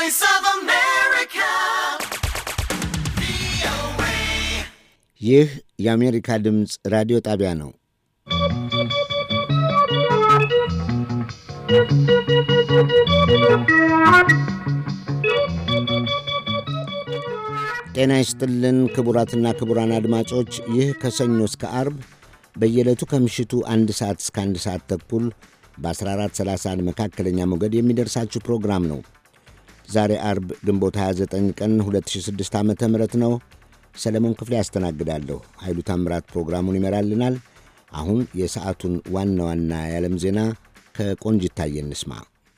voice of America. ይህ የአሜሪካ ድምፅ ራዲዮ ጣቢያ ነው። ጤና ይስጥልን ክቡራትና ክቡራን አድማጮች ይህ ከሰኞ እስከ አርብ በየዕለቱ ከምሽቱ አንድ ሰዓት እስከ አንድ ሰዓት ተኩል በ1431 መካከለኛ ሞገድ የሚደርሳችሁ ፕሮግራም ነው። ዛሬ አርብ ግንቦት 29 ቀን 2006 ዓ ም ነው። ሰለሞን ክፍሌ ያስተናግዳለሁ። ኃይሉ ታምራት ፕሮግራሙን ይመራልናል። አሁን የሰዓቱን ዋና ዋና የዓለም ዜና ከቆንጅ ይታየ እንስማ።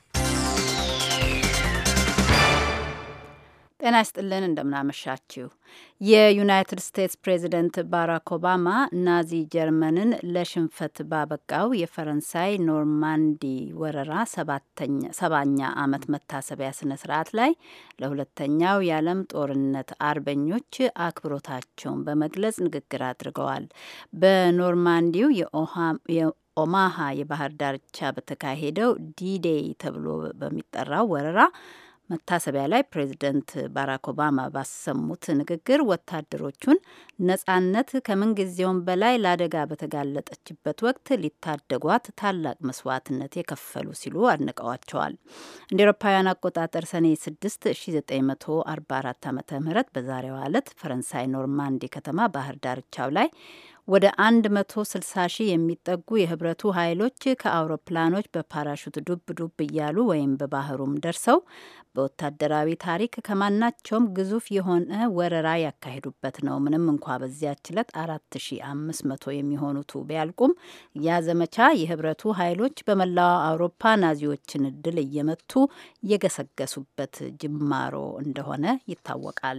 ጤና ይስጥልን እንደምናመሻችሁ። የዩናይትድ ስቴትስ ፕሬዚደንት ባራክ ኦባማ ናዚ ጀርመንን ለሽንፈት ባበቃው የፈረንሳይ ኖርማንዲ ወረራ ሰባኛ ዓመት መታሰቢያ ስነ ስርዓት ላይ ለሁለተኛው የዓለም ጦርነት አርበኞች አክብሮታቸውን በመግለጽ ንግግር አድርገዋል። በኖርማንዲው የኦማሃ የባህር ዳርቻ በተካሄደው ዲዴይ ተብሎ በሚጠራው ወረራ መታሰቢያ ላይ ፕሬዚደንት ባራክ ኦባማ ባሰሙት ንግግር ወታደሮቹን ነጻነት ከምንጊዜውም በላይ ለአደጋ በተጋለጠችበት ወቅት ሊታደጓት ታላቅ መስዋዕትነት የከፈሉ ሲሉ አድንቀዋቸዋል። እንደ ኤሮፓውያን አቆጣጠር ሰኔ 6 1944 ዓ ም በዛሬዋ ዕለት ፈረንሳይ ኖርማንዲ ከተማ ባህር ዳርቻው ላይ ወደ 160 ሺህ የሚጠጉ የህብረቱ ኃይሎች ከአውሮፕላኖች በፓራሹት ዱብ ዱብ እያሉ ወይም በባህሩም ደርሰው በወታደራዊ ታሪክ ከማናቸውም ግዙፍ የሆነ ወረራ ያካሄዱበት ነው። ምንም እንኳ በዚያች ዕለት 4500 የሚሆኑቱ ቢያልቁም ያ ዘመቻ የህብረቱ ኃይሎች በመላው አውሮፓ ናዚዎችን ድል እየመቱ የገሰገሱበት ጅማሮ እንደሆነ ይታወቃል።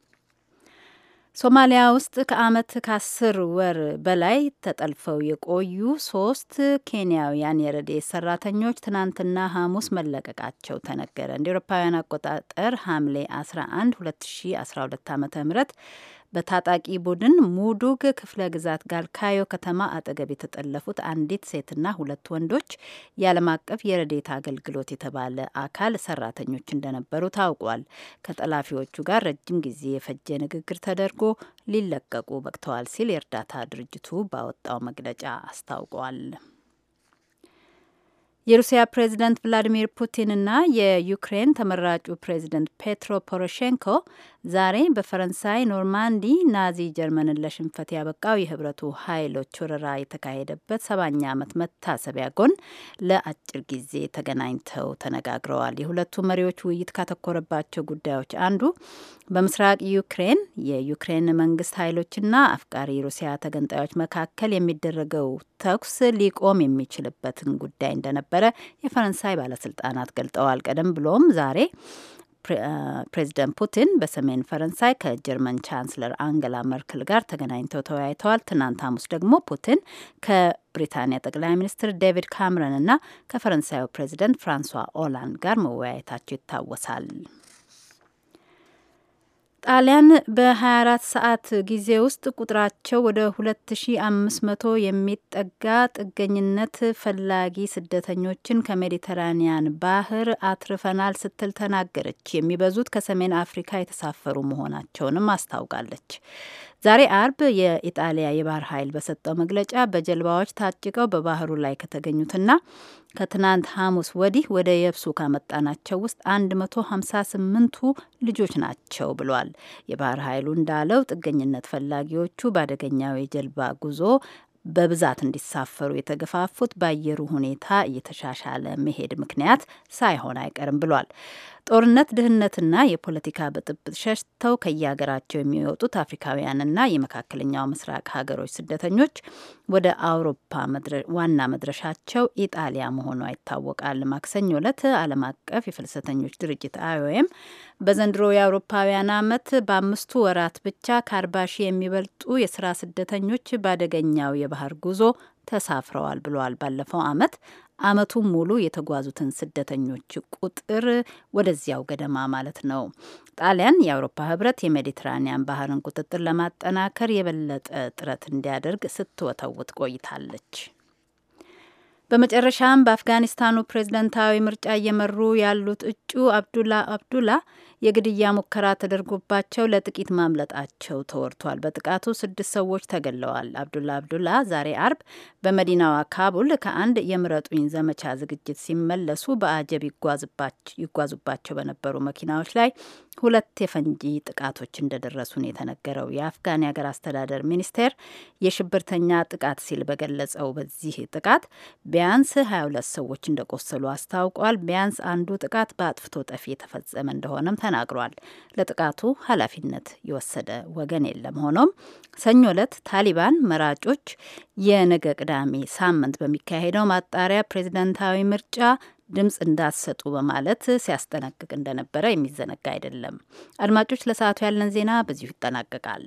ሶማሊያ ውስጥ ከዓመት ከአስር ወር በላይ ተጠልፈው የቆዩ ሶስት ኬንያውያን የረድኤት ሰራተኞች ትናንትና ሐሙስ መለቀቃቸው ተነገረ። እንደ ኤሮፓውያን አቆጣጠር ሐምሌ 11 2012 ዓ ም በታጣቂ ቡድን ሙዱግ ክፍለ ግዛት ጋልካዮ ከተማ አጠገብ የተጠለፉት አንዲት ሴትና ሁለት ወንዶች የዓለም አቀፍ የረዴት አገልግሎት የተባለ አካል ሰራተኞች እንደነበሩ ታውቋል። ከጠላፊዎቹ ጋር ረጅም ጊዜ የፈጀ ንግግር ተደርጎ ሊለቀቁ በቅተዋል ሲል የእርዳታ ድርጅቱ ባወጣው መግለጫ አስታውቋል። የሩሲያ ፕሬዚደንት ቭላዲሚር ፑቲንና የዩክሬን ተመራጩ ፕሬዚደንት ፔትሮ ፖሮሼንኮ ዛሬ በፈረንሳይ ኖርማንዲ ናዚ ጀርመንን ለሽንፈት ያበቃው የህብረቱ ኃይሎች ወረራ የተካሄደበት ሰባኛ ዓመት መታሰቢያ ጎን ለአጭር ጊዜ ተገናኝተው ተነጋግረዋል። የሁለቱ መሪዎች ውይይት ካተኮረባቸው ጉዳዮች አንዱ በምስራቅ ዩክሬን የዩክሬን መንግስት ኃይሎችና አፍቃሪ ሩሲያ ተገንጣዮች መካከል የሚደረገው ተኩስ ሊቆም የሚችልበትን ጉዳይ እንደነበረ የፈረንሳይ ባለስልጣናት ገልጠዋል። ቀደም ብሎም ዛሬ ፕሬዚደንት ፑቲን በሰሜን ፈረንሳይ ከጀርመን ቻንስለር አንገላ መርክል ጋር ተገናኝተው ተወያይተዋል። ትናንት ሐሙስ ደግሞ ፑቲን ከብሪታንያ ጠቅላይ ሚኒስትር ዴቪድ ካምረን እና ከፈረንሳዩ ፕሬዚደንት ፍራንሷ ኦላንድ ጋር መወያየታቸው ይታወሳል። ጣሊያን በ24 ሰዓት ጊዜ ውስጥ ቁጥራቸው ወደ 2500 የሚጠጋ ጥገኝነት ፈላጊ ስደተኞችን ከሜዲተራኒያን ባህር አትርፈናል ስትል ተናገረች። የሚበዙት ከሰሜን አፍሪካ የተሳፈሩ መሆናቸውንም አስታውቃለች። ዛሬ አርብ የኢጣሊያ የባህር ኃይል በሰጠው መግለጫ በጀልባዎች ታጭቀው በባህሩ ላይ ከተገኙትና ከትናንት ሐሙስ ወዲህ ወደ የብሱ ካመጣናቸው ውስጥ 158ቱ ልጆች ናቸው ብሏል። የባህር ኃይሉ እንዳለው ጥገኝነት ፈላጊዎቹ በአደገኛው የጀልባ ጉዞ በብዛት እንዲሳፈሩ የተገፋፉት በአየሩ ሁኔታ እየተሻሻለ መሄድ ምክንያት ሳይሆን አይቀርም ብሏል። ጦርነት፣ ድህነትና የፖለቲካ ብጥብጥ ሸሽተው ከየሀገራቸው የሚወጡት አፍሪካውያንና የመካከለኛው ምስራቅ ሀገሮች ስደተኞች ወደ አውሮፓ ዋና መድረሻቸው ኢጣሊያ መሆኗ ይታወቃል። ማክሰኞ ዕለት ዓለም አቀፍ የፍልሰተኞች ድርጅት አይኦኤም በዘንድሮ የአውሮፓውያን ዓመት በአምስቱ ወራት ብቻ ከአርባ ሺህ የሚበልጡ የስራ ስደተኞች በአደገኛው የባህር ጉዞ ተሳፍረዋል ብለዋል። ባለፈው ዓመት አመቱን ሙሉ የተጓዙትን ስደተኞች ቁጥር ወደዚያው ገደማ ማለት ነው። ጣሊያን የአውሮፓ ህብረት የሜዲትራኒያን ባህርን ቁጥጥር ለማጠናከር የበለጠ ጥረት እንዲያደርግ ስትወተውት ቆይታለች። በመጨረሻም በአፍጋኒስታኑ ፕሬዝደንታዊ ምርጫ እየመሩ ያሉት እጩ አብዱላ አብዱላ የግድያ ሙከራ ተደርጎባቸው ለጥቂት ማምለጣቸው ተወርቷል። በጥቃቱ ስድስት ሰዎች ተገለዋል። አብዱላ አብዱላ ዛሬ አርብ በመዲናዋ ካቡል ከአንድ የምረጡኝ ዘመቻ ዝግጅት ሲመለሱ በአጀብ ይጓዙባቸው በነበሩ መኪናዎች ላይ ሁለት የፈንጂ ጥቃቶች እንደደረሱ ነው የተነገረው። የአፍጋን የሀገር አስተዳደር ሚኒስቴር የሽብርተኛ ጥቃት ሲል በገለጸው በዚህ ጥቃት ቢያንስ 22 ሰዎች እንደቆሰሉ አስታውቋል። ቢያንስ አንዱ ጥቃት በአጥፍቶ ጠፊ የተፈጸመ እንደሆነም ተናግሯል። ለጥቃቱ ኃላፊነት የወሰደ ወገን የለም። ሆኖም ሰኞ ዕለት ታሊባን መራጮች የነገ ቅዳሜ ሳምንት በሚካሄደው ማጣሪያ ፕሬዝደንታዊ ምርጫ ድምፅ እንዳሰጡ በማለት ሲያስጠነቅቅ እንደነበረ የሚዘነጋ አይደለም። አድማጮች፣ ለሰዓቱ ያለን ዜና በዚሁ ይጠናቀቃል።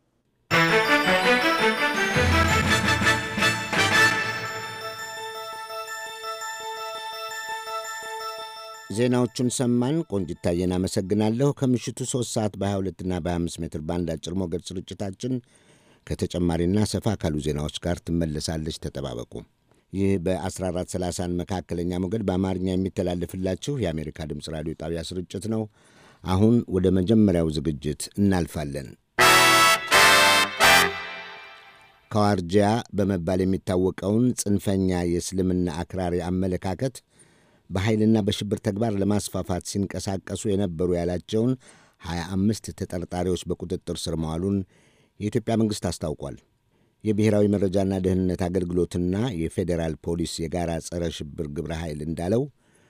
ዜናዎቹን ሰማን። ቆንጅታየን አመሰግናለሁ። ከምሽቱ 3 ሰዓት በ22ና በ25 ሜትር ባንድ አጭር ሞገድ ስርጭታችን ከተጨማሪና ሰፋ ካሉ ዜናዎች ጋር ትመለሳለች። ተጠባበቁ። ይህ በ1430 መካከለኛ ሞገድ በአማርኛ የሚተላለፍላችሁ የአሜሪካ ድምፅ ራዲዮ ጣቢያ ስርጭት ነው። አሁን ወደ መጀመሪያው ዝግጅት እናልፋለን። ከዋርጂያ በመባል የሚታወቀውን ጽንፈኛ የእስልምና አክራሪ አመለካከት በኃይልና በሽብር ተግባር ለማስፋፋት ሲንቀሳቀሱ የነበሩ ያላቸውን 25 ተጠርጣሪዎች በቁጥጥር ስር መዋሉን የኢትዮጵያ መንግሥት አስታውቋል። የብሔራዊ መረጃና ደህንነት አገልግሎትና የፌዴራል ፖሊስ የጋራ ጸረ ሽብር ግብረ ኃይል እንዳለው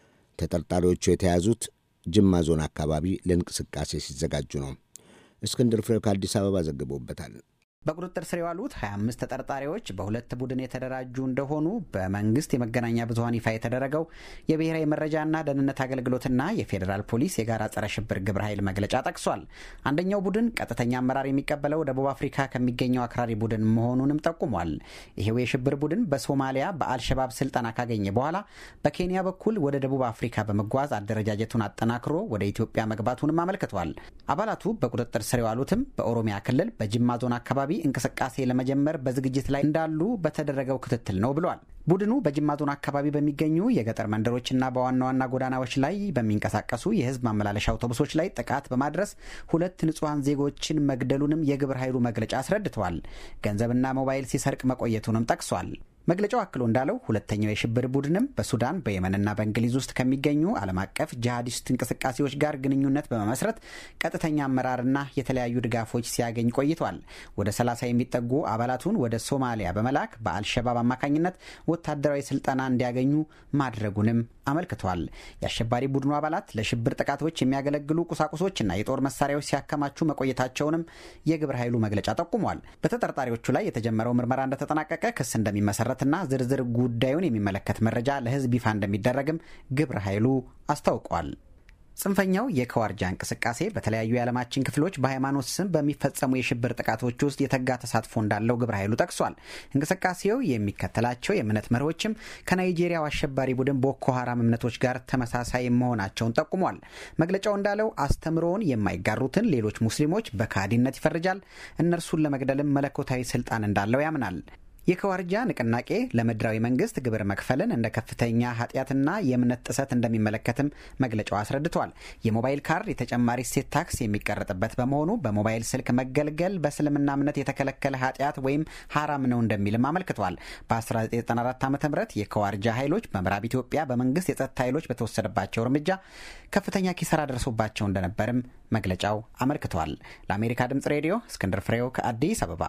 ተጠርጣሪዎቹ የተያዙት ጅማ ዞን አካባቢ ለእንቅስቃሴ ሲዘጋጁ ነው። እስክንድር ፍሬው ከአዲስ አበባ ዘግቦበታል። በቁጥጥር ስር የዋሉት 25 ተጠርጣሪዎች በሁለት ቡድን የተደራጁ እንደሆኑ በመንግስት የመገናኛ ብዙኃን ይፋ የተደረገው የብሔራዊ መረጃና ደህንነት አገልግሎትና የፌዴራል ፖሊስ የጋራ ጸረ ሽብር ግብረ ኃይል መግለጫ ጠቅሷል። አንደኛው ቡድን ቀጥተኛ አመራር የሚቀበለው ደቡብ አፍሪካ ከሚገኘው አክራሪ ቡድን መሆኑንም ጠቁሟል። ይሄው የሽብር ቡድን በሶማሊያ በአልሸባብ ስልጠና ካገኘ በኋላ በኬንያ በኩል ወደ ደቡብ አፍሪካ በመጓዝ አደረጃጀቱን አጠናክሮ ወደ ኢትዮጵያ መግባቱንም አመልክቷል። አባላቱ በቁጥጥር ስር የዋሉትም በኦሮሚያ ክልል በጅማ ዞን አካባቢ እንቅስቃሴ ለመጀመር በዝግጅት ላይ እንዳሉ በተደረገው ክትትል ነው ብሏል። ቡድኑ በጅማ ዞን አካባቢ በሚገኙ የገጠር መንደሮችና በዋና ዋና ጎዳናዎች ላይ በሚንቀሳቀሱ የሕዝብ ማመላለሻ አውቶቡሶች ላይ ጥቃት በማድረስ ሁለት ንጹሐን ዜጎችን መግደሉንም የግብረ ኃይሉ መግለጫ አስረድተዋል። ገንዘብና ሞባይል ሲሰርቅ መቆየቱንም ጠቅሷል። መግለጫው አክሎ እንዳለው ሁለተኛው የሽብር ቡድንም በሱዳን በየመንና በእንግሊዝ ውስጥ ከሚገኙ ዓለም አቀፍ ጂሃዲስት እንቅስቃሴዎች ጋር ግንኙነት በመመስረት ቀጥተኛ አመራርና የተለያዩ ድጋፎች ሲያገኝ ቆይቷል። ወደ 30 የሚጠጉ አባላቱን ወደ ሶማሊያ በመላክ በአልሸባብ አማካኝነት ወታደራዊ ስልጠና እንዲያገኙ ማድረጉንም አመልክቷል። የአሸባሪ ቡድኑ አባላት ለሽብር ጥቃቶች የሚያገለግሉ ቁሳቁሶችና የጦር መሳሪያዎች ሲያከማቹ መቆየታቸውንም የግብረ ኃይሉ መግለጫ ጠቁሟል። በተጠርጣሪዎቹ ላይ የተጀመረው ምርመራ እንደተጠናቀቀ ክስ እንደሚመሰረት ና ዝርዝር ጉዳዩን የሚመለከት መረጃ ለሕዝብ ይፋ እንደሚደረግም ግብረ ኃይሉ አስታውቋል። ጽንፈኛው የከዋርጃ እንቅስቃሴ በተለያዩ የዓለማችን ክፍሎች በሃይማኖት ስም በሚፈጸሙ የሽብር ጥቃቶች ውስጥ የተጋ ተሳትፎ እንዳለው ግብረ ኃይሉ ጠቅሷል። እንቅስቃሴው የሚከተላቸው የእምነት መርሆችም ከናይጄሪያው አሸባሪ ቡድን ቦኮ ሀራም እምነቶች ጋር ተመሳሳይ መሆናቸውን ጠቁሟል። መግለጫው እንዳለው አስተምሮውን የማይጋሩትን ሌሎች ሙስሊሞች በካዲነት ይፈርጃል። እነርሱን ለመግደልም መለኮታዊ ስልጣን እንዳለው ያምናል። የከዋርጃ ንቅናቄ ለምድራዊ መንግስት ግብር መክፈልን እንደ ከፍተኛ ኃጢአትና የእምነት ጥሰት እንደሚመለከትም መግለጫው አስረድቷል። የሞባይል ካርድ የተጨማሪ እሴት ታክስ የሚቀረጥበት በመሆኑ በሞባይል ስልክ መገልገል በእስልምና እምነት የተከለከለ ኃጢአት ወይም ሀራም ነው እንደሚልም አመልክቷል። በ1994 ዓ ም የከዋርጃ ኃይሎች በምዕራብ ኢትዮጵያ በመንግስት የጸጥታ ኃይሎች በተወሰደባቸው እርምጃ ከፍተኛ ኪሳራ ደርሶባቸው እንደነበርም መግለጫው አመልክቷል። ለአሜሪካ ድምጽ ሬዲዮ እስክንድር ፍሬው ከአዲስ አበባ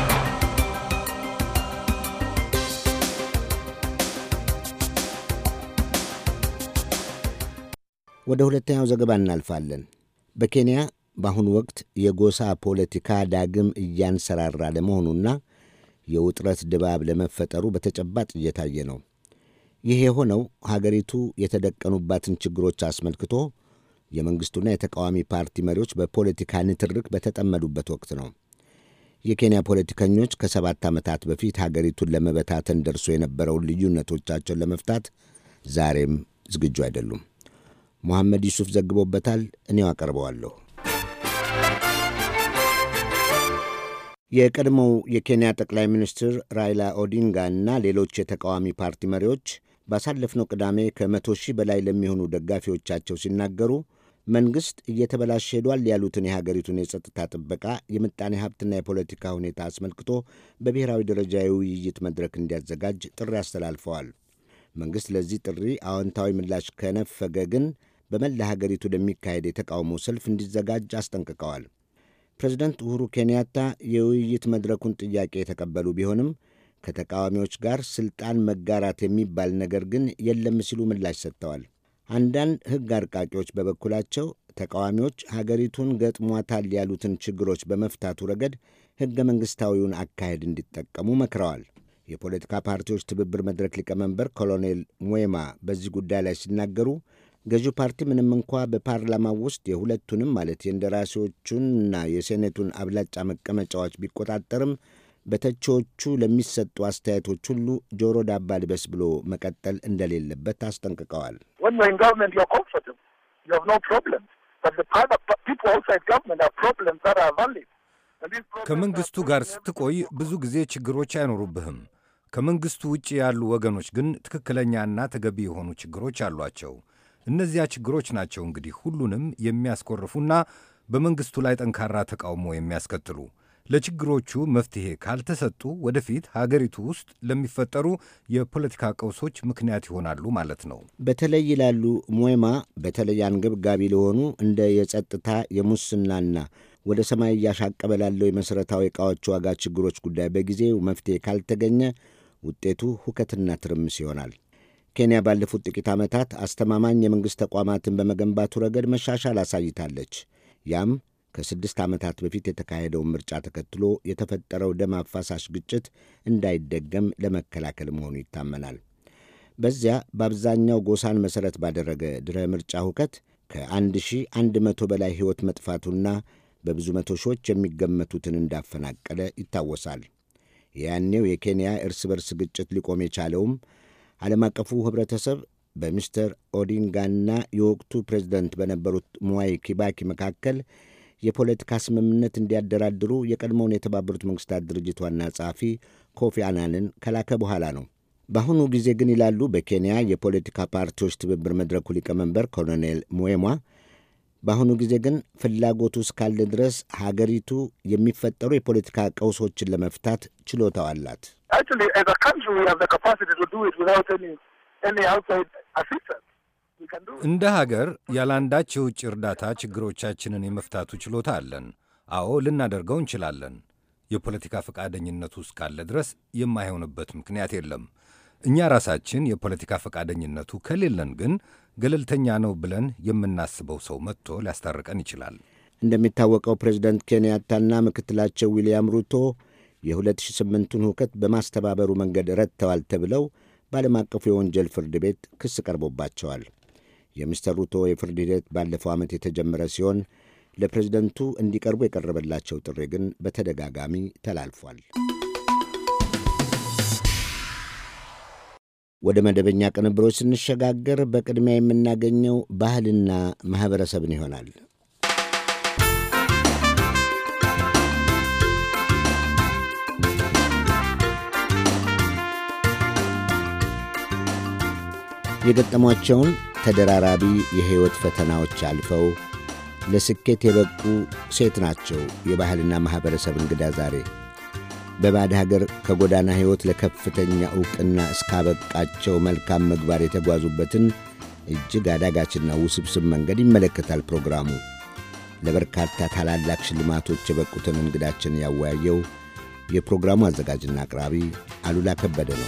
ወደ ሁለተኛው ዘገባ እናልፋለን። በኬንያ በአሁኑ ወቅት የጎሳ ፖለቲካ ዳግም እያንሰራራ ለመሆኑና የውጥረት ድባብ ለመፈጠሩ በተጨባጭ እየታየ ነው። ይህ የሆነው ሀገሪቱ የተደቀኑባትን ችግሮች አስመልክቶ የመንግሥቱና የተቃዋሚ ፓርቲ መሪዎች በፖለቲካ ንትርክ በተጠመዱበት ወቅት ነው። የኬንያ ፖለቲከኞች ከሰባት ዓመታት በፊት ሀገሪቱን ለመበታተን ደርሶ የነበረውን ልዩነቶቻቸውን ለመፍታት ዛሬም ዝግጁ አይደሉም። መሐመድ ዩሱፍ ዘግቦበታል። እኔው አቀርበዋለሁ። የቀድሞው የኬንያ ጠቅላይ ሚኒስትር ራይላ ኦዲንጋ እና ሌሎች የተቃዋሚ ፓርቲ መሪዎች ባሳለፍነው ቅዳሜ ከመቶ ሺህ በላይ ለሚሆኑ ደጋፊዎቻቸው ሲናገሩ መንግሥት እየተበላሸ ሄዷል ያሉትን የሀገሪቱን የጸጥታ ጥበቃ፣ የምጣኔ ሀብትና የፖለቲካ ሁኔታ አስመልክቶ በብሔራዊ ደረጃ የውይይት መድረክ እንዲያዘጋጅ ጥሪ አስተላልፈዋል። መንግሥት ለዚህ ጥሪ አዎንታዊ ምላሽ ከነፈገ ግን በመላ ሀገሪቱ ለሚካሄድ የተቃውሞ ሰልፍ እንዲዘጋጅ አስጠንቅቀዋል። ፕሬዚደንት ኡሁሩ ኬንያታ የውይይት መድረኩን ጥያቄ የተቀበሉ ቢሆንም ከተቃዋሚዎች ጋር ሥልጣን መጋራት የሚባል ነገር ግን የለም ሲሉ ምላሽ ሰጥተዋል። አንዳንድ ሕግ አርቃቂዎች በበኩላቸው ተቃዋሚዎች ሀገሪቱን ገጥሟታል ያሉትን ችግሮች በመፍታቱ ረገድ ሕገ መንግሥታዊውን አካሄድ እንዲጠቀሙ መክረዋል። የፖለቲካ ፓርቲዎች ትብብር መድረክ ሊቀመንበር ኮሎኔል ሙዌማ በዚህ ጉዳይ ላይ ሲናገሩ ገዢው ፓርቲ ምንም እንኳ በፓርላማው ውስጥ የሁለቱንም ማለት የእንደራሴዎቹንና የሴኔቱን አብላጫ መቀመጫዎች ቢቆጣጠርም በተቺዎቹ ለሚሰጡ አስተያየቶች ሁሉ ጆሮ ዳባ ልበስ ብሎ መቀጠል እንደሌለበት አስጠንቅቀዋል። ከመንግሥቱ ጋር ስትቆይ ብዙ ጊዜ ችግሮች አይኖሩብህም። ከመንግሥቱ ውጭ ያሉ ወገኖች ግን ትክክለኛና ተገቢ የሆኑ ችግሮች አሏቸው። እነዚያ ችግሮች ናቸው እንግዲህ ሁሉንም የሚያስኮርፉና በመንግሥቱ ላይ ጠንካራ ተቃውሞ የሚያስከትሉ ለችግሮቹ መፍትሔ ካልተሰጡ ወደፊት ሀገሪቱ ውስጥ ለሚፈጠሩ የፖለቲካ ቀውሶች ምክንያት ይሆናሉ ማለት ነው። በተለይ ይላሉ ሞማ፣ በተለይ አንገብጋቢ ለሆኑ እንደ የጸጥታ የሙስናና ወደ ሰማይ እያሻቀበ ላለው የመሠረታዊ ዕቃዎች ዋጋ ችግሮች ጉዳይ በጊዜው መፍትሔ ካልተገኘ ውጤቱ ሁከትና ትርምስ ይሆናል። ኬንያ ባለፉት ጥቂት ዓመታት አስተማማኝ የመንግሥት ተቋማትን በመገንባቱ ረገድ መሻሻል አሳይታለች። ያም ከስድስት ዓመታት በፊት የተካሄደውን ምርጫ ተከትሎ የተፈጠረው ደም አፋሳሽ ግጭት እንዳይደገም ለመከላከል መሆኑ ይታመናል። በዚያ በአብዛኛው ጎሳን መሠረት ባደረገ ድረ ምርጫ ሁከት ከ1100 በላይ ሕይወት መጥፋቱና በብዙ መቶ ሺዎች የሚገመቱትን እንዳፈናቀለ ይታወሳል። የያኔው የኬንያ እርስ በርስ ግጭት ሊቆም የቻለውም ዓለም አቀፉ ኅብረተሰብ በሚስተር ኦዲንጋና የወቅቱ ፕሬዝደንት በነበሩት ሙዋይ ኪባኪ መካከል የፖለቲካ ስምምነት እንዲያደራድሩ የቀድሞውን የተባበሩት መንግሥታት ድርጅት ዋና ጸሐፊ ኮፊ አናንን ከላከ በኋላ ነው። በአሁኑ ጊዜ ግን ይላሉ በኬንያ የፖለቲካ ፓርቲዎች ትብብር መድረኩ ሊቀመንበር ኮሎኔል ሙዌማ፣ በአሁኑ ጊዜ ግን ፍላጎቱ እስካለ ድረስ ሀገሪቱ የሚፈጠሩ የፖለቲካ ቀውሶችን ለመፍታት ችሎታው አላት። እንደ ሀገር ያለአንዳች የውጭ እርዳታ ችግሮቻችንን የመፍታቱ ችሎታ አለን። አዎ ልናደርገው እንችላለን። የፖለቲካ ፈቃደኝነቱ እስካለ ድረስ የማይሆንበት ምክንያት የለም። እኛ ራሳችን የፖለቲካ ፈቃደኝነቱ ከሌለን ግን ገለልተኛ ነው ብለን የምናስበው ሰው መጥቶ ሊያስታርቀን ይችላል። እንደሚታወቀው ፕሬዚደንት ኬንያታና ምክትላቸው ዊልያም ሩቶ የ2008ቱን ሁከት በማስተባበሩ መንገድ ረድተዋል ተብለው በዓለም አቀፉ የወንጀል ፍርድ ቤት ክስ ቀርቦባቸዋል። የሚስተር ሩቶ የፍርድ ሂደት ባለፈው ዓመት የተጀመረ ሲሆን ለፕሬዝደንቱ እንዲቀርቡ የቀረበላቸው ጥሪ ግን በተደጋጋሚ ተላልፏል። ወደ መደበኛ ቅንብሮች ስንሸጋገር በቅድሚያ የምናገኘው ባህልና ማኅበረሰብን ይሆናል። የገጠሟቸውን ተደራራቢ የሕይወት ፈተናዎች አልፈው ለስኬት የበቁ ሴት ናቸው። የባህልና ማኅበረሰብ እንግዳ ዛሬ በባዕድ ሀገር ከጎዳና ሕይወት ለከፍተኛ ዕውቅና እስካበቃቸው መልካም ምግባር የተጓዙበትን እጅግ አዳጋችና ውስብስብ መንገድ ይመለከታል ፕሮግራሙ። ለበርካታ ታላላቅ ሽልማቶች የበቁትን እንግዳችን ያወያየው የፕሮግራሙ አዘጋጅና አቅራቢ አሉላ ከበደ ነው።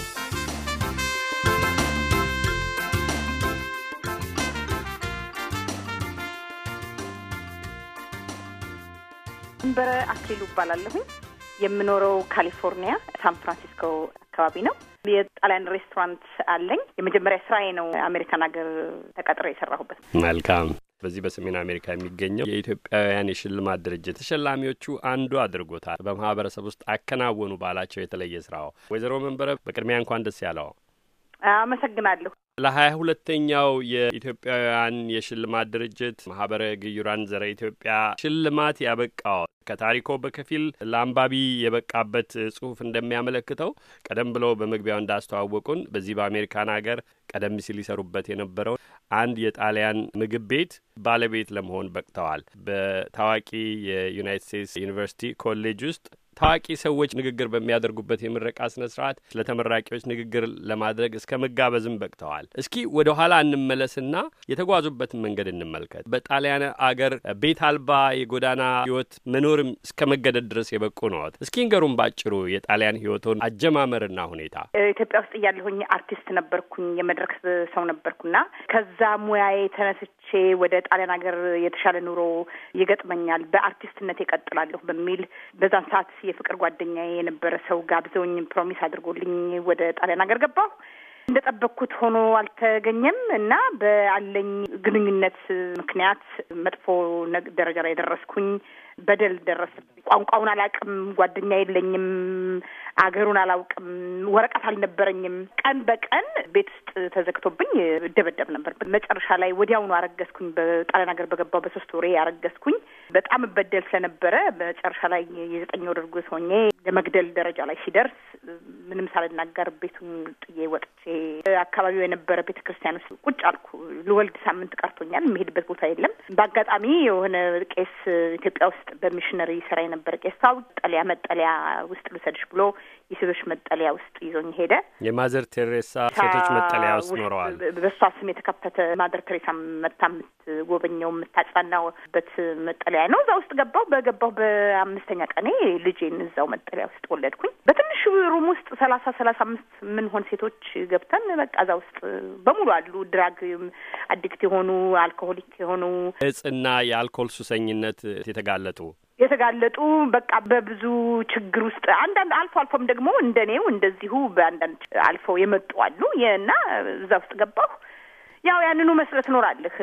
ድንበረ አክሊሉ እባላለሁኝ። የምኖረው ካሊፎርኒያ ሳን ፍራንሲስኮ አካባቢ ነው። የጣሊያን ሬስቶራንት አለኝ። የመጀመሪያ ስራዬ ነው አሜሪካን ሀገር ተቀጥሮ የሰራሁበት። መልካም። በዚህ በሰሜን አሜሪካ የሚገኘው የኢትዮጵያውያን የሽልማት ድርጅት ተሸላሚዎቹ አንዱ አድርጎታል። በማህበረሰብ ውስጥ አከናወኑ ባላቸው የተለየ ስራው ወይዘሮ መንበረ በቅድሚያ እንኳን ደስ ያለው። አመሰግናለሁ። ለሀያ ሁለተኛው የኢትዮጵያውያን የሽልማት ድርጅት ማህበረ ግዩራን ዘረ ኢትዮጵያ ሽልማት ያበቃው ከታሪኮ በከፊል ለአንባቢ የበቃበት ጽሁፍ እንደሚያመለክተው ቀደም ብለው በመግቢያው እንዳስተዋወቁን በዚህ በአሜሪካን ሀገር ቀደም ሲል ይሰሩበት የነበረው አንድ የጣሊያን ምግብ ቤት ባለቤት ለመሆን በቅተዋል። በታዋቂ የዩናይትድ ስቴትስ ዩኒቨርሲቲ ኮሌጅ ውስጥ ታዋቂ ሰዎች ንግግር በሚያደርጉበት የምረቃ ስነ ስርዓት ለተመራቂዎች ንግግር ለማድረግ እስከ መጋበዝም በቅተዋል። እስኪ ወደ ኋላ እንመለስና የተጓዙበትን መንገድ እንመልከት። በጣሊያን አገር ቤት አልባ የጎዳና ህይወት መኖርም እስከ መገደድ ድረስ የበቁ ነዎት። እስኪ ንገሩን ባጭሩ የጣሊያን ህይወቶን አጀማመርና ሁኔታ። ኢትዮጵያ ውስጥ እያለሁኝ አርቲስት ነበርኩኝ፣ የመድረክ ሰው ነበርኩና ከዛ ሙያዬ ተነስቼ ወደ ጣሊያን ሀገር የተሻለ ኑሮ ይገጥመኛል፣ በአርቲስትነት ይቀጥላለሁ በሚል በዛን ሰዓት የፍቅር ጓደኛዬ የነበረ ሰው ጋብዘውኝ ፕሮሚስ አድርጎልኝ ወደ ጣሊያን ሀገር ገባሁ። እንደጠበቅኩት ሆኖ አልተገኘም እና በአለኝ ግንኙነት ምክንያት መጥፎ ደረጃ ላይ ደረስኩኝ። በደል ደረሰብኝ። ቋንቋውን አላውቅም፣ ጓደኛ የለኝም፣ አገሩን አላውቅም፣ ወረቀት አልነበረኝም። ቀን በቀን ቤት ውስጥ ተዘግቶብኝ እደበደብ ነበር። መጨረሻ ላይ ወዲያውኑ አረገዝኩኝ። በጣሊያን ሀገር በገባው በሶስት ወሬ አረገዝኩኝ። በጣም እበደል ስለነበረ መጨረሻ ላይ የዘጠኝ ወር እርጉዝ ሆኜ የመግደል ደረጃ ላይ ሲደርስ ምንም ሳልናገር ቤቱን ጥዬ ወጥቼ አካባቢው የነበረ ቤተ ክርስቲያን ውስጥ ቁጭ አልኩ። ልወልድ ሳምንት ቀርቶኛል። የሚሄድበት ቦታ የለም። በአጋጣሚ የሆነ ቄስ ኢትዮጵያ ውስጥ በሚሽነሪ ስራ የነበረ ቄስ ታው ጠለያ መጠለያ ውስጥ ልውሰድሽ ብሎ የሴቶች መጠለያ ውስጥ ይዞኝ ሄደ። የማዘር ቴሬሳ ሴቶች መጠለያ ውስጥ ኖረዋል። በእሷ ስም የተከፈተ ማዘር ቴሬሳ መታ የምትጎበኘው የምታጽናናበት መጠለያ ነው። እዛ ውስጥ ገባሁ። በገባሁ በአምስተኛ ቀኔ ልጄን እዛው መጠለያ ውስጥ ወለድኩኝ። በትንሹ ሩም ውስጥ ሰላሳ ሰላሳ አምስት የምንሆን ሴቶች ገብተን በቃ እዛ ውስጥ በሙሉ አሉ። ድራግ አዲክት የሆኑ አልኮሆሊክ የሆኑ እጽና የአልኮል ሱሰኝነት የተጋለጡ የተጋለጡ በቃ በብዙ ችግር ውስጥ አንዳንድ አልፎ አልፎም ደግሞ እንደኔው እንደዚሁ በአንዳንድ አልፈው የመጡ አሉ እና እዛ ውስጥ ገባሁ። ያው ያንኑ መስለ ትኖራለህ።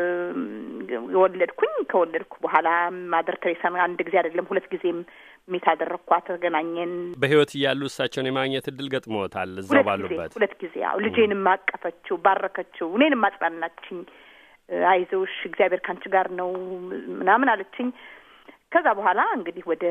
የወለድኩኝ ከወለድኩ በኋላ ማደር ቴሬሳን አንድ ጊዜ አይደለም ሁለት ጊዜም ሚት አደረግኳት። ተገናኘን። በህይወት እያሉ እሳቸውን የማግኘት እድል ገጥሞታል እዛው ባሉበት ሁለት ጊዜ። ያው ልጄንም አቀፈችው፣ ባረከችው፣ እኔንም አጽናናችኝ። አይዞሽ እግዚአብሔር ካንቺ ጋር ነው ምናምን አለችኝ። ከዛ በኋላ እንግዲህ ወደ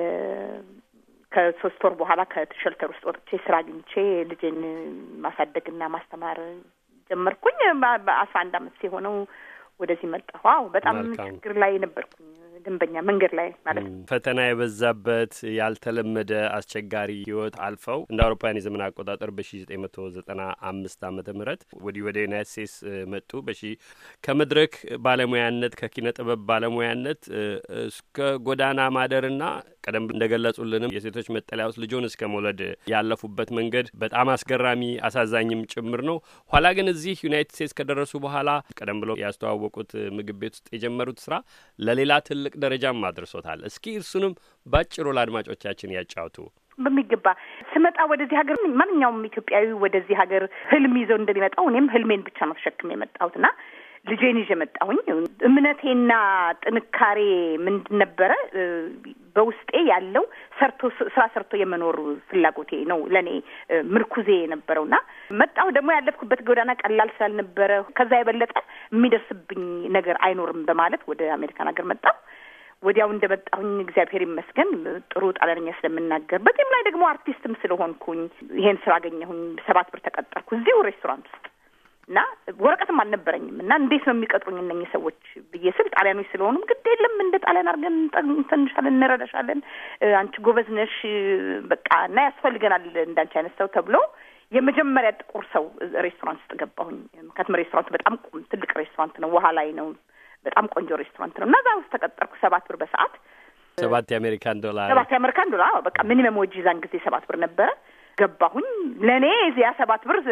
ከሶስት ወር በኋላ ከሸልተር ውስጥ ወጥቼ ስራ አግኝቼ ልጄን ማሳደግና ማስተማር ጀመርኩኝ። በአስራ አንድ አመት ሲሆነው ወደዚህ መጣሁ። አዎ በጣም ችግር ላይ ነበርኩኝ። ደንበኛ መንገድ ላይ ማለት ነው። ፈተና የበዛበት ያልተለመደ አስቸጋሪ ህይወት አልፈው እንደ አውሮፓውያን የዘመን አቆጣጠር በሺ ዘጠኝ መቶ ዘጠና አምስት አመተ ምህረት ወዲህ ወደ ዩናይት ስቴትስ መጡ። በሺ ከመድረክ ባለሙያነት ከኪነ ጥበብ ባለሙያነት እስከ ጎዳና ማደርና ቀደም እንደገለጹልንም የሴቶች መጠለያ ውስጥ ልጆን እስከ መውለድ ያለፉበት መንገድ በጣም አስገራሚ አሳዛኝም ጭምር ነው። ኋላ ግን እዚህ ዩናይትድ ስቴትስ ከደረሱ በኋላ ቀደም ብለው ያስተዋወቁት ምግብ ቤት ውስጥ የጀመሩት ስራ ለሌላ ትልቅ ደረጃም አድርሶታል። እስኪ እርሱንም ባጭሩ ለአድማጮቻችን ያጫውቱ። በሚገባ ስመጣ ወደዚህ ሀገር ማንኛውም ኢትዮጵያዊ ወደዚህ ሀገር ህልም ይዘው እንደሚመጣው እኔም ህልሜን ብቻ ነው ተሸክም የመጣሁት እና ልጄን ይዤ መጣሁኝ። እምነቴና ጥንካሬ ምንድን ነበረ? በውስጤ ያለው ሰርቶ ስራ ሰርቶ የመኖር ፍላጎቴ ነው ለእኔ ምርኩዜ የነበረው እና መጣሁ። ደግሞ ያለፍኩበት ጎዳና ቀላል ስላልነበረ ከዛ የበለጠ የሚደርስብኝ ነገር አይኖርም በማለት ወደ አሜሪካን ሀገር መጣሁ። ወዲያው እንደመጣሁኝ እግዚአብሔር ይመስገን ጥሩ ጣሊያንኛ ስለምናገር በዚህም ላይ ደግሞ አርቲስትም ስለሆንኩኝ ይሄን ስራ አገኘሁኝ። ሰባት ብር ተቀጠርኩ እዚሁ ሬስቶራንት ውስጥ እና ወረቀትም አልነበረኝም እና እንዴት ነው የሚቀጥሩኝ እነኝህ ሰዎች ብዬ ስል ጣሊያኖች ስለሆኑም ግድ የለም እንደ ጣሊያን አድርገን እንተንሻለን፣ እንረዳሻለን፣ አንቺ ጎበዝ ነሽ በቃ እና ያስፈልገናል እንዳንቺ አይነት ሰው ተብሎ የመጀመሪያ ጥቁር ሰው ሬስቶራንት ውስጥ ገባሁኝ። ምክንያቱም ሬስቶራንት በጣም ትልቅ ሬስቶራንት ነው፣ ውሃ ላይ ነው። በጣም ቆንጆ ሬስቶራንት ነው እና እዛ ውስጥ ተቀጠርኩ። ሰባት ብር በሰዓት ሰባት የአሜሪካን ዶላር ሰባት የአሜሪካን ዶላር በቃ ሚኒመም ወጅ ዛን ጊዜ ሰባት ብር ነበረ። ገባሁኝ። ለእኔ እዚያ ሰባት ብር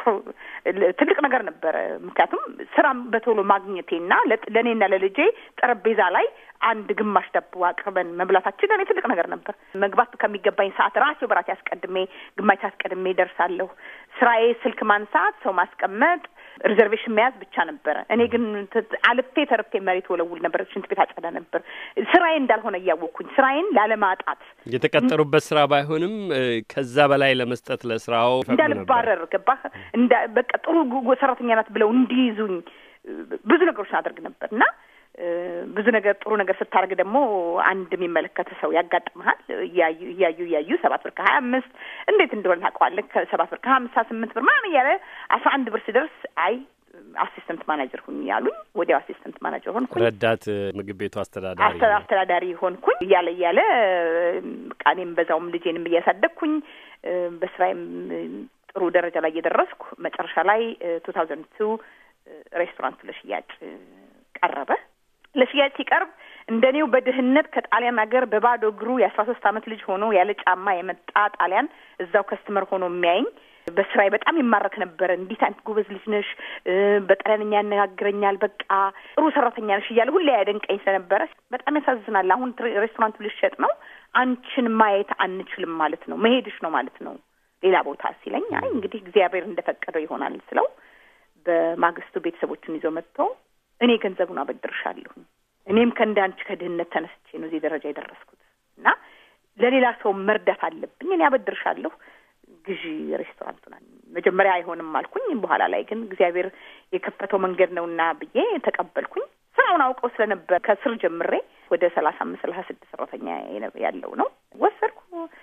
ትልቅ ነገር ነበረ። ምክንያቱም ስራም በቶሎ ማግኘቴና ለእኔና ለልጄ ጠረጴዛ ላይ አንድ ግማሽ ዳቦ አቅርበን መብላታችን ለእኔ ትልቅ ነገር ነበር። መግባት ከሚገባኝ ሰዓት ራሴው በራሴ አስቀድሜ ግማሽ አስቀድሜ ደርሳለሁ። ስራዬ ስልክ ማንሳት፣ ሰው ማስቀመጥ፣ ሪዘርቬሽን መያዝ ብቻ ነበረ። እኔ ግን አልፌ ተርፌ መሬት ወለውል ነበር፣ ሽንት ቤት አጸዳ ነበር። ስራዬ እንዳልሆነ እያወቅኩኝ ስራዬን ላለማጣት የተቀጠሩበት ስራ ባይሆንም ከዛ በላይ ለመስጠት ለስራው እንዳልባረር ገባህ? በቃ ጥሩ ሰራተኛ ናት ብለው እንዲይዙኝ ብዙ ነገሮችን አደርግ ነበር እና ብዙ ነገር ጥሩ ነገር ስታደርግ ደግሞ አንድ የሚመለከት ሰው ያጋጥመሃል። እያዩ እያዩ እያዩ ሰባት ብር ከሀያ አምስት እንዴት እንደሆነ ታውቀዋለህ። ከሰባት ብር ከሀምሳ ስምንት ብር ምናምን እያለ አስራ አንድ ብር ሲደርስ አይ አሲስተንት ማናጀር ሁኝ ያሉኝ። ወዲያው አሲስተንት ማናጀር ሆንኩኝ። ረዳት ምግብ ቤቱ አስተዳዳሪ አስተዳዳሪ ሆንኩኝ። እያለ እያለ ቃኔም በዛውም ልጄንም እያሳደግኩኝ በስራዬም ጥሩ ደረጃ ላይ እየደረስኩ መጨረሻ ላይ ቱ ታውዘንድ ቱ ሬስቶራንቱ ለሽያጭ ቀረበ። ለሽያጭ ሲቀርብ እንደ እኔው በድህነት ከጣሊያን ሀገር በባዶ እግሩ የአስራ ሶስት አመት ልጅ ሆኖ ያለ ጫማ የመጣ ጣሊያን እዛው ከስተመር ሆኖ የሚያየኝ በስራዬ በጣም ይማረክ ነበረ። እንዲት አይነት ጎበዝ ልጅ ነሽ፣ በጣሊያንኛ ያነጋግረኛል፣ በቃ ጥሩ ሰራተኛ ነሽ እያለ ሁሌ ያደንቀኝ ስለነበረ በጣም ያሳዝናል። አሁን ሬስቶራንቱ ልሸጥ ነው፣ አንቺን ማየት አንችልም ማለት ነው፣ መሄድሽ ነው ማለት ነው ሌላ ቦታ ሲለኝ፣ አይ እንግዲህ እግዚአብሔር እንደፈቀደው ይሆናል ስለው በማግስቱ ቤተሰቦቹን ይዞ መጥቶ እኔ ገንዘቡን አበድርሻለሁ እኔም ከእንደ አንቺ ከድህነት ተነስቼ ነው እዚህ ደረጃ የደረስኩት እና ለሌላ ሰው መርዳት አለብኝ። እኔ አበድርሻለሁ ግዢ ሬስቶራንቱን። መጀመሪያ አይሆንም አልኩኝ። በኋላ ላይ ግን እግዚአብሔር የከፈተው መንገድ ነውና ብዬ ተቀበልኩኝ። ስራውን አውቀው ስለነበር ከስር ጀምሬ ወደ ሰላሳ አምስት ሰላሳ ስድስት ሰራተኛ ያለው ነው ወሰድኩ።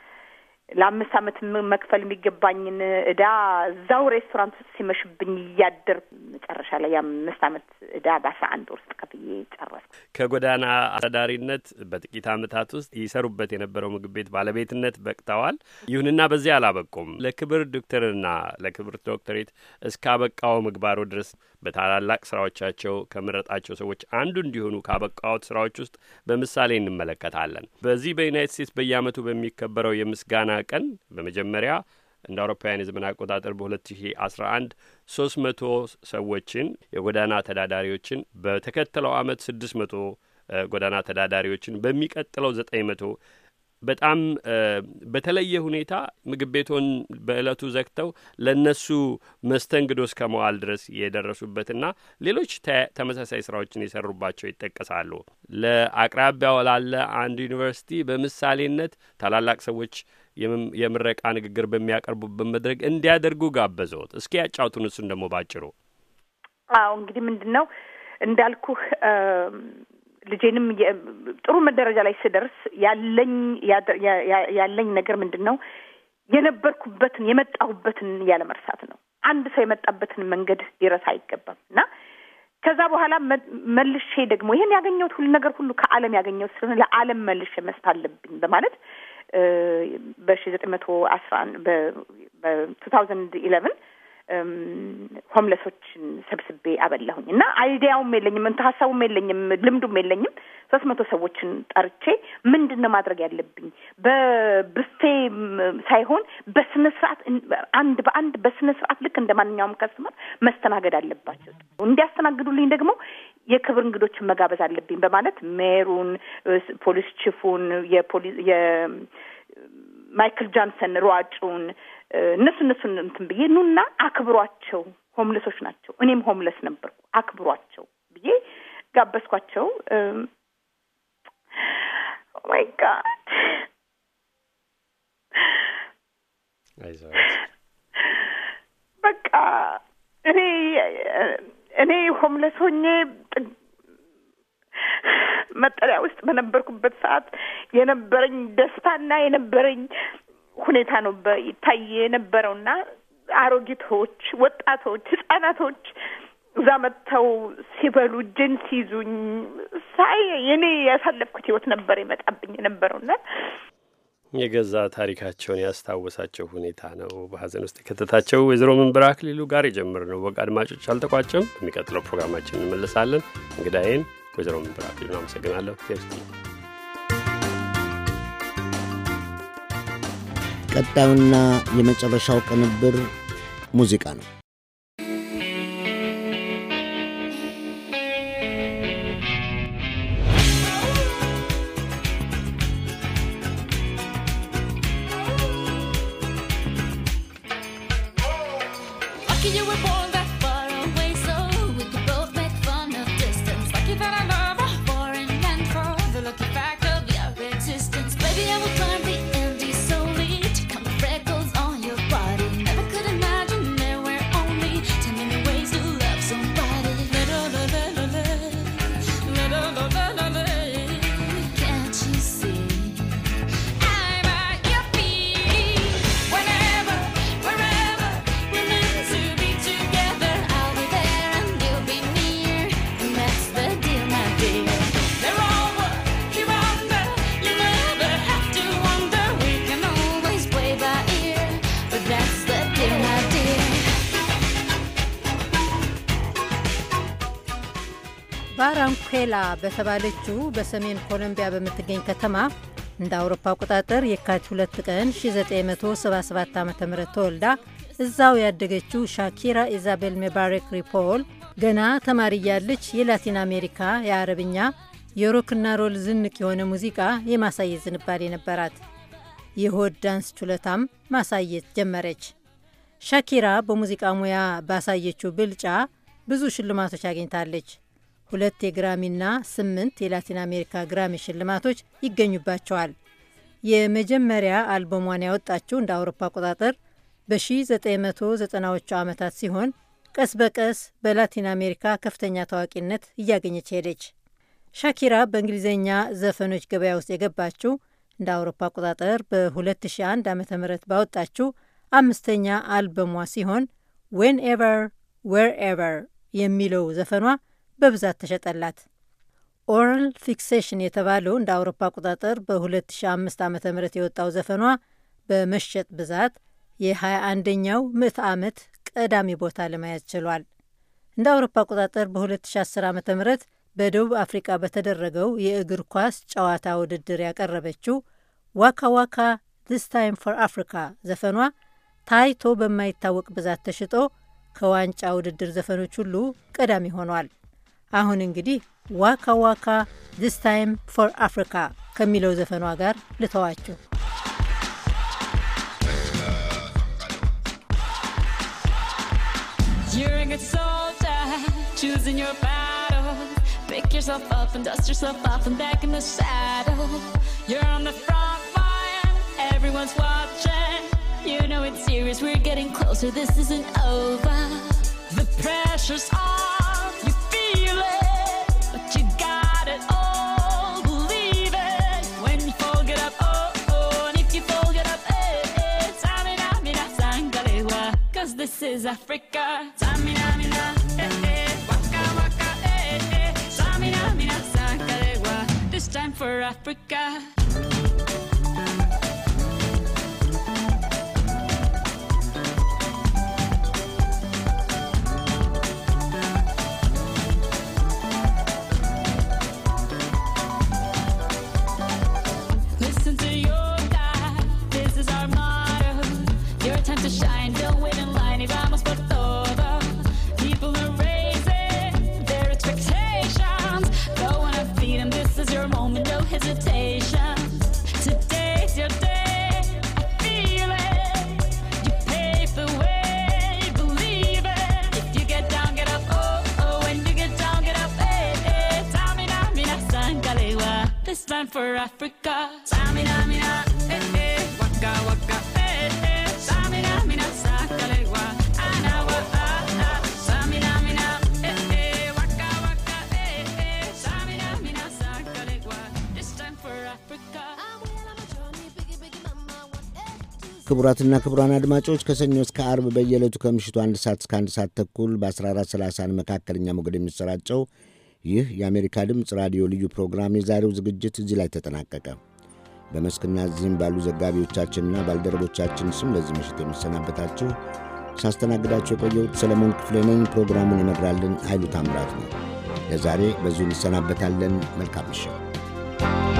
ለአምስት ዓመት መክፈል የሚገባኝን እዳ እዛው ሬስቶራንት ውስጥ ሲመሽብኝ እያደር መጨረሻ ላይ የአምስት ዓመት እዳ በአስራ አንድ ወር ውስጥ ከፍዬ ጨረስኩ። ከጎዳና አስተዳዳሪነት በጥቂት ዓመታት ውስጥ ይሰሩበት የነበረው ምግብ ቤት ባለቤትነት በቅተዋል። ይሁንና በዚያ አላበቁም። ለክብር ዶክተርና ለክብር ዶክተሬት እስካበቃው ምግባሩ ድረስ በታላላቅ ስራዎቻቸው ከመረጣቸው ሰዎች አንዱ እንዲሆኑ ካበቃዎት ስራዎች ውስጥ በምሳሌ እንመለከታለን። በዚህ በዩናይትድ ስቴትስ በየዓመቱ በሚከበረው የምስጋና ቀን በመጀመሪያ እንደ አውሮፓውያን የዘመን አቆጣጠር በ2011 ሶስት መቶ ሰዎችን የጎዳና ተዳዳሪዎችን በተከተለው አመት ስድስት መቶ ጎዳና ተዳዳሪዎችን በሚቀጥለው ዘጠኝ መቶ በጣም በተለየ ሁኔታ ምግብ ቤቶን በእለቱ ዘግተው ለእነሱ መስተንግዶ እስከ መዋል ድረስ የደረሱበትና ሌሎች ተመሳሳይ ስራዎችን የሰሩባቸው ይጠቀሳሉ። ለአቅራቢያው ላለ አንድ ዩኒቨርሲቲ በምሳሌነት ታላላቅ ሰዎች የምረቃ ንግግር በሚያቀርቡበት መድረክ እንዲያደርጉ ጋበዘዎት። እስኪ ያጫውቱን እሱን ደግሞ ባጭሩ። አዎ እንግዲህ ምንድን ነው እንዳልኩህ ልጄንም ጥሩ ደረጃ ላይ ስደርስ ያለኝ ያለኝ ነገር ምንድን ነው የነበርኩበትን የመጣሁበትን ያለ መርሳት ነው። አንድ ሰው የመጣበትን መንገድ ሊረሳ አይገባም እና ከዛ በኋላ መልሼ ደግሞ ይህን ያገኘሁት ሁሉ ነገር ሁሉ ከዓለም ያገኘሁት ስለሆነ ለዓለም መልሼ መስጠት አለብኝ በማለት በሺ ዘጠኝ መቶ አስራ በቱ ታውዘንድ ኢለቨን ሆምለሶችን ሰብስቤ አበላሁኝ እና አይዲያውም የለኝም እንትን ሀሳቡም የለኝም ልምዱም የለኝም። ሶስት መቶ ሰዎችን ጠርቼ ምንድን ነው ማድረግ ያለብኝ በብፌ ሳይሆን በስነ ስርዓት አንድ በአንድ በስነ ስርዓት ልክ እንደ ማንኛውም ከስተመር መስተናገድ አለባቸው። እንዲያስተናግዱልኝ ደግሞ የክብር እንግዶችን መጋበዝ አለብኝ በማለት ሜሩን፣ ፖሊስ ቺፉን፣ የፖሊስ የማይክል ጃንሰን ሯጩን እነሱ እነሱን እንትን ብዬ ኑና አክብሯቸው፣ ሆምለሶች ናቸው። እኔም ሆምለስ ነበርኩ፣ አክብሯቸው ብዬ ጋበዝኳቸው። ማይ ጋድ በቃ እኔ እኔ ሆምለስ ሆኜ መጠለያ ውስጥ በነበርኩበት ሰዓት የነበረኝ ደስታና የነበረኝ ሁኔታ ነው ይታይ የነበረውና አሮጊቶች፣ ወጣቶች፣ ህጻናቶች እዛ መጥተው ሲበሉ እጄን ሲይዙኝ ሳይ እኔ ያሳለፍኩት ህይወት ነበር የመጣብኝ የነበረውና የገዛ ታሪካቸውን ያስታወሳቸው ሁኔታ ነው በሀዘን ውስጥ የከተታቸው። ወይዘሮ መንበር አክሊሉ ጋር የጀመርነው ወግ አድማጮች አልተቋጨም። የሚቀጥለው ፕሮግራማችን እንመለሳለን። እንግዳዬን ወይዘሮ መንበር አክሊሉ አመሰግናለሁ። ቴርስቲ ቀጣዩና የመጨረሻው ቅንብር ሙዚቃ ነው። Lucky you were born that far away ባራንኩዌላ በተባለችው በሰሜን ኮሎምቢያ በምትገኝ ከተማ እንደ አውሮፓ አቆጣጠር የካቲት 2 ቀን 1977 ዓ ም ተወልዳ እዛው ያደገችው ሻኪራ ኢዛቤል ሜባሬክ ሪፖል ገና ተማሪ እያለች የላቲን አሜሪካ የአረብኛ የሮክና ሮል ዝንቅ የሆነ ሙዚቃ የማሳየት ዝንባሌ ነበራት። የሆድ ዳንስ ችሎታም ማሳየት ጀመረች። ሻኪራ በሙዚቃ ሙያ ባሳየችው ብልጫ ብዙ ሽልማቶች አግኝታለች። ሁለት የግራሚና ስምንት የላቲን አሜሪካ ግራሚ ሽልማቶች ይገኙባቸዋል። የመጀመሪያ አልበሟን ያወጣችው እንደ አውሮፓ አቆጣጠር በ1990ዎቹ ዓመታት ሲሆን ቀስ በቀስ በላቲን አሜሪካ ከፍተኛ ታዋቂነት እያገኘች ሄደች። ሻኪራ በእንግሊዝኛ ዘፈኖች ገበያ ውስጥ የገባችው እንደ አውሮፓ አቆጣጠር በ2001 ዓ ም ባወጣችው አምስተኛ አልበሟ ሲሆን ዌን ኤቨር ዌር ኤቨር የሚለው ዘፈኗ በብዛት ተሸጠላት። ኦራል ፊክሴሽን የተባለው እንደ አውሮፓ አቆጣጠር በ2005 ዓ ም የወጣው ዘፈኗ በመሸጥ ብዛት የ21ኛው ምዕተ ዓመት ቀዳሚ ቦታ ለመያዝ ችሏል። እንደ አውሮፓ አቆጣጠር በ2010 ዓ ም በደቡብ አፍሪቃ በተደረገው የእግር ኳስ ጨዋታ ውድድር ያቀረበችው ዋካ ዋካ ዲስ ታይም ፎር አፍሪካ ዘፈኗ ታይቶ በማይታወቅ ብዛት ተሽጦ ከዋንጫ ውድድር ዘፈኖች ሁሉ ቀዳሚ ሆኗል። አሁን እንግዲህ ዋካ ዋካ ዲስ ታይም ፎር አፍሪካ ከሚለው ዘፈኗ ጋር ልተዋችሁ። You're a good soldier, choosing your battle. Pick yourself up and dust yourself off and back in the saddle. You're on the front line, everyone's watching. You know it's serious, we're getting closer, this isn't over. The pressure's on, you feel it, but you got it all, believe it. When you fall, get up, oh, oh, and if you fall, get up, eh, eh. Samina, mina, sangalewa, cause this is Africa. Samina, mina, eh, eh, waka, waka, eh, eh. Samina, mina, sangalewa, this time for Africa. Listen to your God, this is our motto. Your time to shine, don't wait in line y vamos por todo. People are raising their expectations. Go on and feed them, this is your moment, no hesitation. Today's your day, I feel it. You pave the way, believe it. If you get down, get up, oh, oh. When you get down, get up, eh, eh. Tamina, mina, sangalewa. This time for Africa. Tamina, mina, eh, eh. Waka, waka, eh, eh. Tamina, mina, sangalewa. Anawa, ah, ah. Tamina, mina, eh, eh. Waka, waka, eh, eh. Tamina, mina, sangalewa. This time for Africa. ክቡራትና ክቡራን አድማጮች ከሰኞ እስከ አርብ በየዕለቱ ከምሽቱ አንድ ሰዓት እስከ አንድ ሰዓት ተኩል በ1430 መካከለኛ ሞገድ የሚሰራጨው ይህ የአሜሪካ ድምፅ ራዲዮ ልዩ ፕሮግራም የዛሬው ዝግጅት እዚህ ላይ ተጠናቀቀ። በመስክና እዚህም ባሉ ዘጋቢዎቻችንና ባልደረቦቻችን ስም ለዚህ ምሽት የሚሰናበታችሁ ሳስተናግዳችሁ የቆየሁት ሰለሞን ክፍሌ ነኝ። ፕሮግራሙን ይመራልን ኃይሉ ታምራት ነው። ለዛሬ በዚሁ እንሰናበታለን። መልካም ምሽት።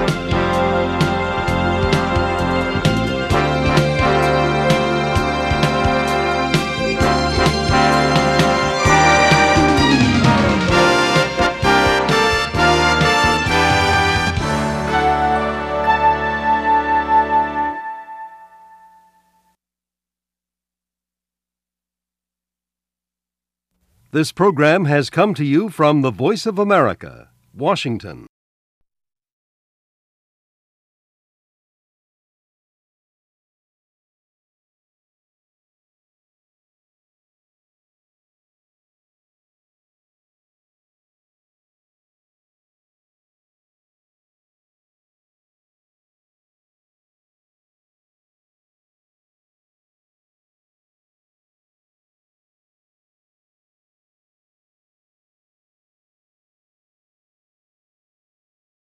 This program has come to you from the Voice of America, Washington.